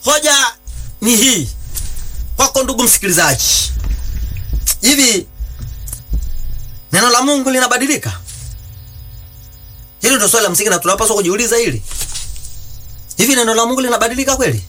Hoja ni hii kwako, ndugu msikilizaji, hivi neno la Mungu linabadilika? Hilo ndio swali la msingi na tunapaswa kujiuliza hili. Hivi neno la Mungu linabadilika kweli?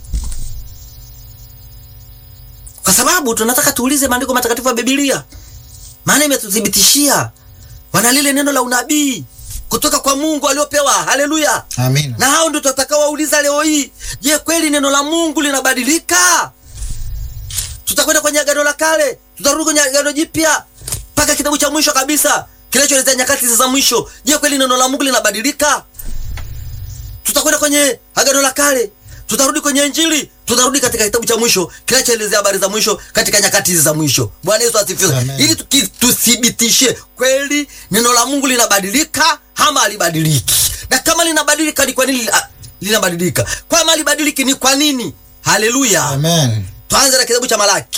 Kwa sababu tunataka tuulize maandiko matakatifu ya Biblia, maana imetuthibitishia wana lile neno la unabii kutoka kwa Mungu aliopewa. Haleluya! Amina. na hao ndio tutakao wauliza leo hii, je, kweli neno la Mungu linabadilika? Tutakwenda kwenye agano la kale, tutarudi kwenye agano jipya mpaka kitabu cha mwisho kabisa kinachoelezea nyakati za mwisho. Je, kweli neno la Mungu linabadilika? Tutakwenda kwenye agano la kale, tutarudi kwenye Injili, tutarudi katika kitabu cha mwisho kinachoelezea habari za mwisho katika nyakati hizi za mwisho. Bwana Yesu asifiwe, Amen. ili tuki- tuthibitishe kweli neno la Mungu linabadilika ama halibadiliki, na kama linabadilika ni kwa nini li- linabadilika, kama halibadiliki ni kwa nini? Haleluya! Amen. Tuanze na kitabu cha Malaki.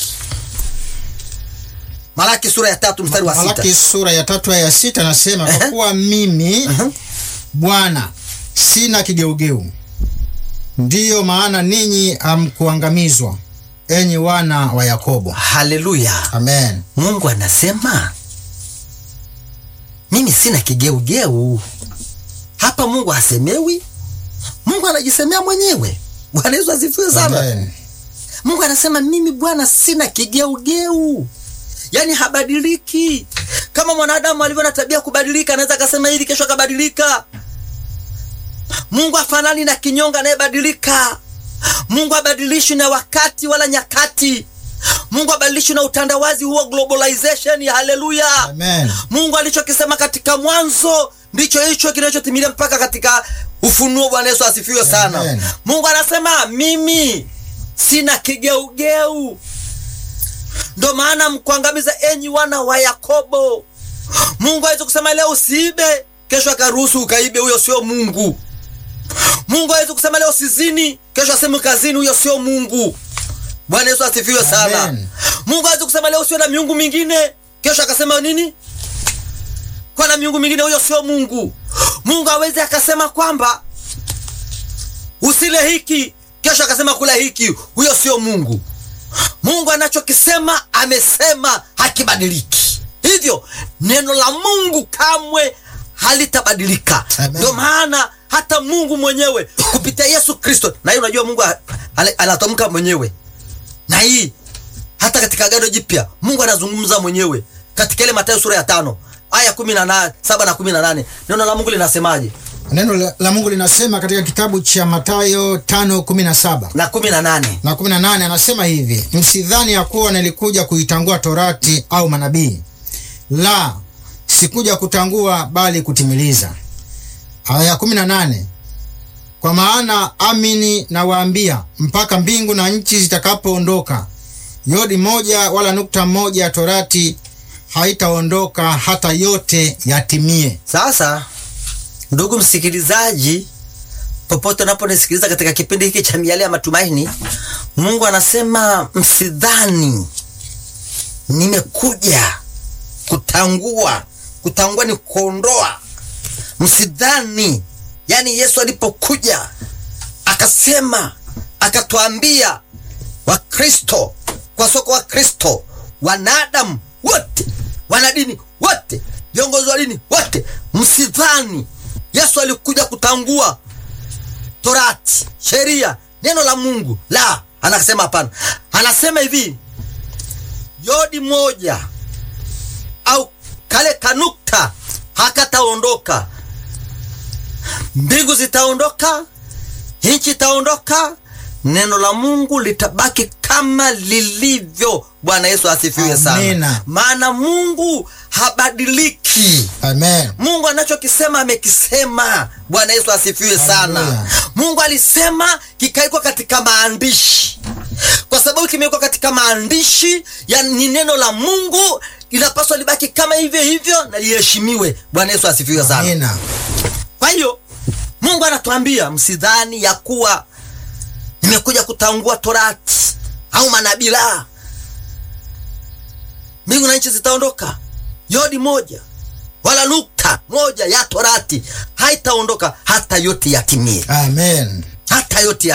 Malaki sura ya tatu mstari wa sita. Malaki sura ya tatu aya ya sita nasema, kwa Ehe. kuwa mimi Ehe. Bwana sina kigeugeu, ndiyo maana ninyi hamkuangamizwa, enyi wana wa Yakobo. Haleluya! Amen. Mungu anasema mimi sina kigeugeu. Hapa Mungu hasemewi, Mungu anajisemea mwenyewe. Bwana Yesu asifiwe sana. Amen. Mungu anasema mimi Bwana sina kigeugeu, yaani habadiliki. Kama mwanadamu alivyo na tabia ya kubadilika, anaweza akasema hili, kesho akabadilika. Mungu hafanani na kinyonga anayebadilika. Mungu habadilishwi na wakati wala nyakati. Mungu habadilishwi na utandawazi huo globalization. Haleluya! Amen. Mungu alichokisema katika mwanzo ndicho hicho kinachotimilia mpaka katika Ufunuo. Bwana Yesu asifiwe sana. Amen. Mungu anasema mimi sina kigeugeu, ndo maana mkuangamiza enyi wana wa Yakobo. Mungu hawezi kusema leo usiibe, kesho akaruhusu ukaibe. Huyo sio Mungu. Mungu hawezi kusema leo usizini, kesho aseme kazini. Huyo sio Mungu. Bwana Yesu asifiwe sana. Amen. Mungu hawezi kusema leo usiwe na miungu mingine, kesho akasema nini? Kwa na miungu mingine. Huyo sio Mungu. Mungu hawezi akasema kwamba usile hiki, kesho akasema kula hiki. Huyo sio Mungu. Mungu anachokisema amesema, hakibadiliki. Hivyo neno la Mungu kamwe halitabadilika. Amen. Ndio maana hata Mungu mwenyewe kupitia Yesu Kristo, na hiyo unajua Mungu a- ale- anatamka mwenyewe, na hii hata katika Agano Jipya Mungu anazungumza mwenyewe katika ile Mathayo sura ya tano aya kumi na nane saba na kumi na nane neno la Mungu linasemaje? Neno la, la Mungu linasema katika kitabu cha Mathayo 5:17 na kumi na nane na 18, anasema hivi: msidhani ya kuwa nilikuja kuitangua torati au manabii, la sikuja kutangua bali kutimiliza. Aya ya 18, kwa maana amini nawaambia, mpaka mbingu na nchi zitakapoondoka, yodi moja wala nukta moja ya torati haitaondoka hata yote yatimie. Sasa ndugu msikilizaji, popote unaponisikiliza katika kipindi hiki cha miale ya matumaini, Mungu anasema msidhani nimekuja kutangua. Kutangua ni kuondoa. Msidhani, yaani Yesu alipokuja akasema, akatuambia Wakristo, kwa soko wa Kristo, wanadamu wote, wanadini wote, viongozi wa dini wote, msidhani Yesu alikuja kutangua torati, sheria, neno la Mungu. La, anasema hapana. Anasema hivi, yodi moja au kale kanukta hakataondoka. Mbingu zitaondoka, nchi itaondoka, neno la Mungu litabaki kama lilivyo. Bwana Yesu asifiwe sana. Amina. Maana Mungu habadiliki. Amen. Mungu anachokisema amekisema. Bwana Yesu asifiwe sana. Haleluya. Mungu alisema kikaikwa katika maandishi, kwa sababu kimewekwa katika maandishi, ya ni neno la Mungu, linapaswa libaki kama hivyo hivyo na liheshimiwe. Bwana Yesu asifiwe sana. Amina. Kwa hiyo Mungu anatuambia msidhani ya kuwa nimekuja kutangua torati au manabii. La, mbingu na nchi zitaondoka, yodi moja wala nukta moja ya torati haitaondoka hata yote yatimie, Amen. hata yote